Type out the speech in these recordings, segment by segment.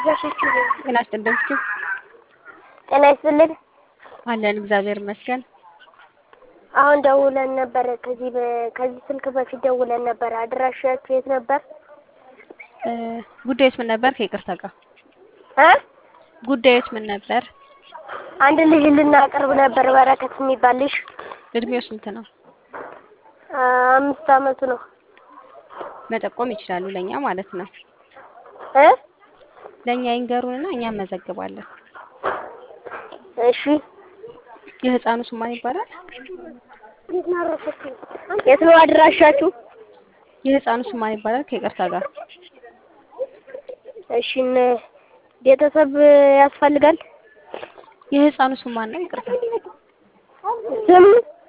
ጤና ይስጥልን። ጤና ይስጥልን። አለን እግዚአብሔር ይመስገን። አሁን ደውለን ነበር። ከዚህ በ- ከዚህ ስልክ በፊት ደውለን ነበር። አድራሻችሁ የት ነበር? እ ጉዳዩስ ምን ነበር? ከይቅርታ ጋር እ ጉዳዩስ ምን ነበር? አንድ ልጅ ልናቀርብ ነበር። በረከት የሚባል ልጅ እድሜው ስንት ነው? አምስት አመቱ ነው። መጠቆም ይችላሉ፣ ለኛ ማለት ነው። እ ለኛ ይንገሩንና እኛ እንመዘግባለን። እሺ የህፃኑ ስም ማን ይባላል? የት ነው አድራሻችሁ? የህፃኑ ስም ማን ይባላል? ከይቅርታ ጋር እሺ እነ- ቤተሰብ ያስፈልጋል። የህፃኑ ስም ማን ነው? ይቅርታ። ስም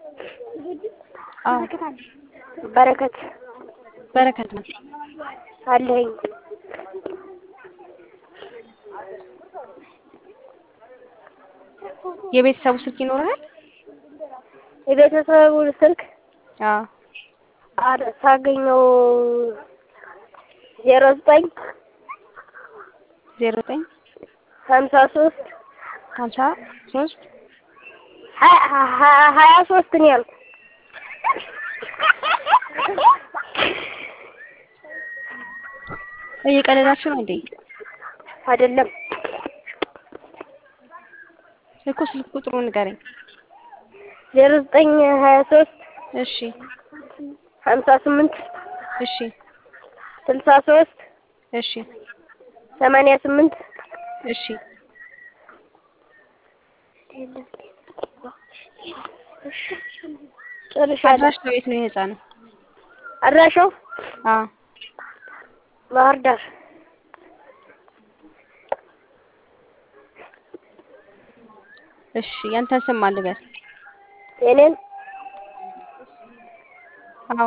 አዎ በረከት በረከት ነው። አለኝ። የቤተሰቡ ስልክ ይኖራል? የቤተሰቡ ስልክ አዎ አር- ሳገኘው ዜሮ ዘጠኝ ዜሮ ዘጠኝ ሀምሳ ሶስት ሀምሳ ሶስት ሀ- ሀ- ሀያ ሶስት ነው ያልኩት። እየቀለዳችሁ ነው እንዴ? አይደለም እኮ ስልክ ቁጥሩ ንገረኝ። ዜሮ ዘጠኝ ሀያ ሶስት እሺ ሀምሳ ስምንት እሺ ስልሳ ሶስት እሺ ሰማንያ ስምንት እሺ ጨርሻለሁ። አድራሻው የት ነው የህፃኑ? አድራሻው አዎ ባህር ዳር እሺ ያንተን ስም ማን ልበል? የኔን አዎ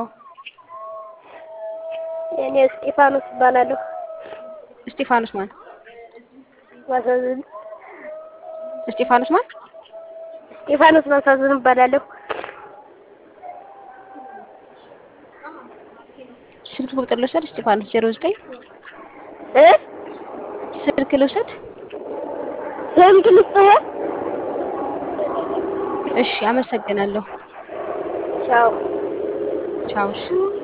የኔ እስጢፋኖስ እባላለሁ። እስጢፋኖስ ማን? ማሳዝን እስጢፋኖስ ማን? እስጢፋኖስ ማሳዝን እባላለሁ። ስልክ ቁጥር ልውሰድ? እስጢፋኖስ ዜሮ ዘጠኝ እ ስልክ ልውሰድ? ስንት ልስጥህ? እሺ አመሰግናለሁ። ቻው ቻው። እሺ